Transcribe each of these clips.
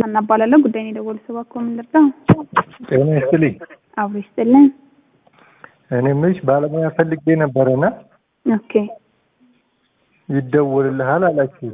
ሀና እባላለሁ። ጉዳይን የደወሉ ሰው እባክዎ ምን ልርዳው? ጤና ይስጥልኝ። አብሮ ይስጥልን። እኔ የምልሽ ባለሙያ ፈልጌ ነበረና ኦኬ ይደወልልሃል አላችሁ።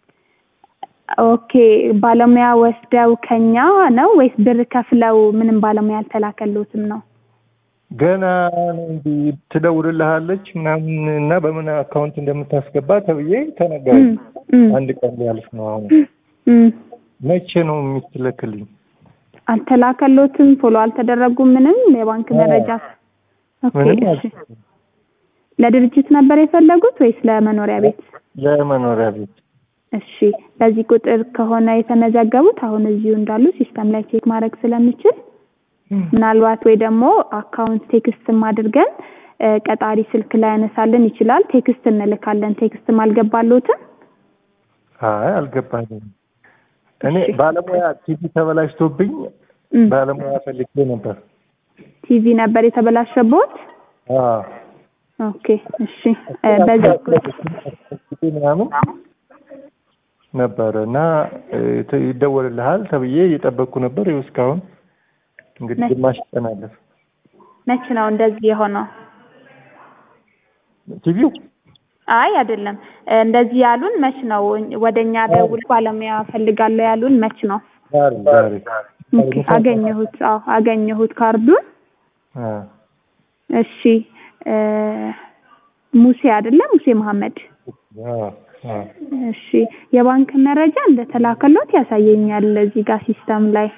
ኦኬ ባለሙያ ወስደው ከኛ ነው ወይስ ብር ከፍለው ምንም ባለሙያ አልተላከልዎትም ነው? ገና ነው እንጂ ትደውልልሃለች ምናምን እና በምን አካውንት እንደምታስገባ ተብዬ ተነገረ። እም፣ እም፣ አንድ ቀን ሊያልፍ ነው አሁን። እም። መቼ ነው የምትልክልኝ? አልተላከልዎትም? ፎሎ አልተደረጉም? ምንም የባንክ አዎ። መረጃ? ኦኬ ምንም እሺ። አልተደረገም። ለድርጅት ነበር የፈለጉት ወይስ ለመኖሪያ ቤት? ለመኖሪያ ቤት እሺ በዚህ ቁጥር ከሆነ የተመዘገቡት አሁን እዚሁ እንዳሉ ሲስተም ላይ ቼክ ማድረግ ስለምችል ምናልባት ወይ ደግሞ አካውንት ቴክስትም አድርገን እ፣ ቀጣሪ ስልክ ላይ ያነሳልን ይችላል። ቴክስት እንልካለን። ቴክስትም አልገባልዎትም? አይ አልገባኝም። እኔ እሺ። ባለሙያ ቲቪ ተበላሽቶብኝ እም፣ ባለሙያ ፈልጌ ነበር። ቲቪ ነበር የተበላሸቦት? አዎ ኦኬ እሺ እ፣ በዚህ ምናምን ነበረ እና እ፣ ተ- ይደወልልሃል ተብዬ እየጠበቅኩ ነበር። ይኸው እስካሁን እንግዲህ መች- ግማሽ ቀን አለፈ። መች ነው እንደዚህ የሆነው? ቲቪው አይ አይደለም እ፣ እንደዚህ ያሉን መች ነው? ወደኛ ደውል ባለሙያ ፈልጋለሁ ያሉን መች ነው? ዛሬ ዛሬ ኦኬ አገኘሁት። አዎ አገኘሁት ካርዱን። አ፣ እሺ እ፣ ሙሴ አይደለ? ሙሴ መሐመድ። አ፣ አ። እሺ የባንክ መረጃ እንደተላከሎት ያሳየኛል እዚህ ጋር ሲስተም ላይ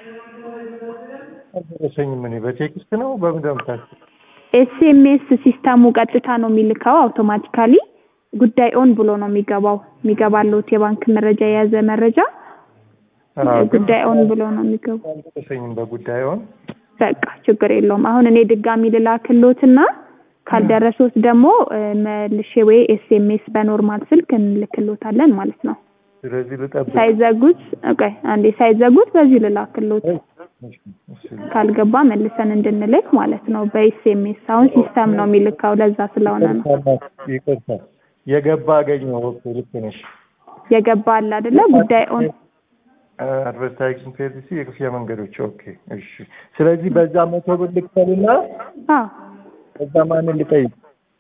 አልደረሰኝም። እኔ በቴክስት ነው በምን ደምታችሁ? ኤስኤምኤስ ሲስተሙ ቀጥታ ነው የሚልከው አውቶማቲካሊ ጉዳይ ኦን ብሎ ነው የሚገባው የሚገባለት የባንክ መረጃ የያዘ መረጃ ጉዳይ ኦን ብሎ ነው የሚገባው። አልደረሰኝም በጉዳዩን በቃ ችግር የለውም። አሁን እኔ ድጋሚ ልላክሎትና ካልደረሶት ደግሞ እ፣ መልሼ ወይ ኤስኤምኤስ በኖርማል ስልክ እንልክሎታለን ማለት ነው። ስለዚህ ልጠብቅ። ሳይዘጉት ኦኬ፣ አንዴ ሳይዘጉት በዚህ ልላክሎት እሺ፣ እሺ። ካልገባ መልሰን እንድንልክ ማለት ነው በኤስኤምኤስ። አሁን ሲስተም ነው የሚልካው ለዛ ስለሆነ ነው ይቅርታ የገባ አገኘው። ኦኬ ልክ ነሽ። የገባ አለ አይደለ? ጉዳይ ኦን አድቨርታይዚንግ ፔሪሲ የክፍያ መንገዶች። ኦኬ እሺ። ስለዚህ በዛ መቶ ብር ልክፈልና አዎ። በዛ ማንን ልጠይቅ?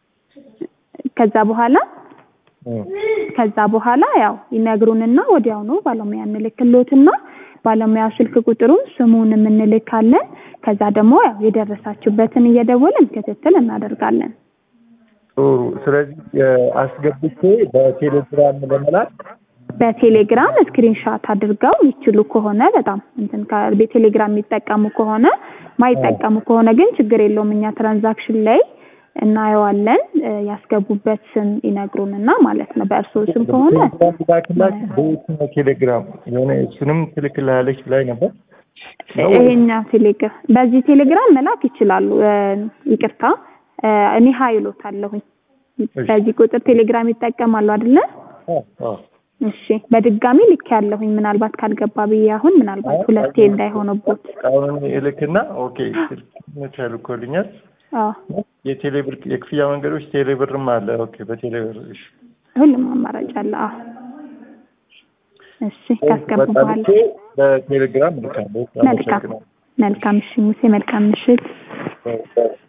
ከዛ በኋላ እ፣ ከዛ በኋላ ያው ይነግሩንና ወዲያውኑ ባለሙያ እንልክሎትና ባለሙያ ስልክ ቁጥሩን ስሙን እንልካለን። ከዛ ደግሞ ያው የደረሳችሁበትን እየደወልን ክትትል እናደርጋለን። ጥሩ። ስለዚህ እ፣ አስገብቼ በቴሌግራም ለመላክ በቴሌግራም ስክሪንሻት አድርገው ይችሉ ከሆነ በጣም እንትን ከ- በቴሌግራም የሚጠቀሙ ከሆነ ማይጠቀሙ ከሆነ ግን ችግር የለውም። እኛ ትራንዛክሽን ላይ እናየዋለን። እ፣ ያስገቡበት ስም ይነግሩንና ማለት ነው። በእርስዎ ስም ከሆነ ቴሌግራም ላክላት። በየትኛው ቴሌግራም የሆነ እሱንም ትልክልሃለች ላይ ነበር ነው ወይ? ይሄኛው ቴሌግራም በዚህ ቴሌግራም መላክ ይችላሉ። እ፣ ይቅርታ እ፣ እኔ ሀይሎት አለሁኝ በዚህ ቁጥር ቴሌግራም ይጠቀማሉ አይደለ? አዎ፣ አዎ። እሺ በድጋሚ ልክ ያለሁኝ ምናልባት ካልገባ ብዬ አሁን ምናልባት ሁለቴ እንዳይሆንቦት። አሁን እልክና ኦኬ ስልክ ልኮልኛል። አዎ የቴሌብር የክፍያ መንገዶች ቴሌብርም አለ። ኦኬ በቴሌብር እሺ። ሁሉም አማራጭ አለ። አዎ እሺ ካስገቡ በቃ በኋላ ልኬ በቴሌግራም እልካለሁ። መልካም መልካም። እሺ ሙሴ መልካም ምሽት። አመሰግናለሁ።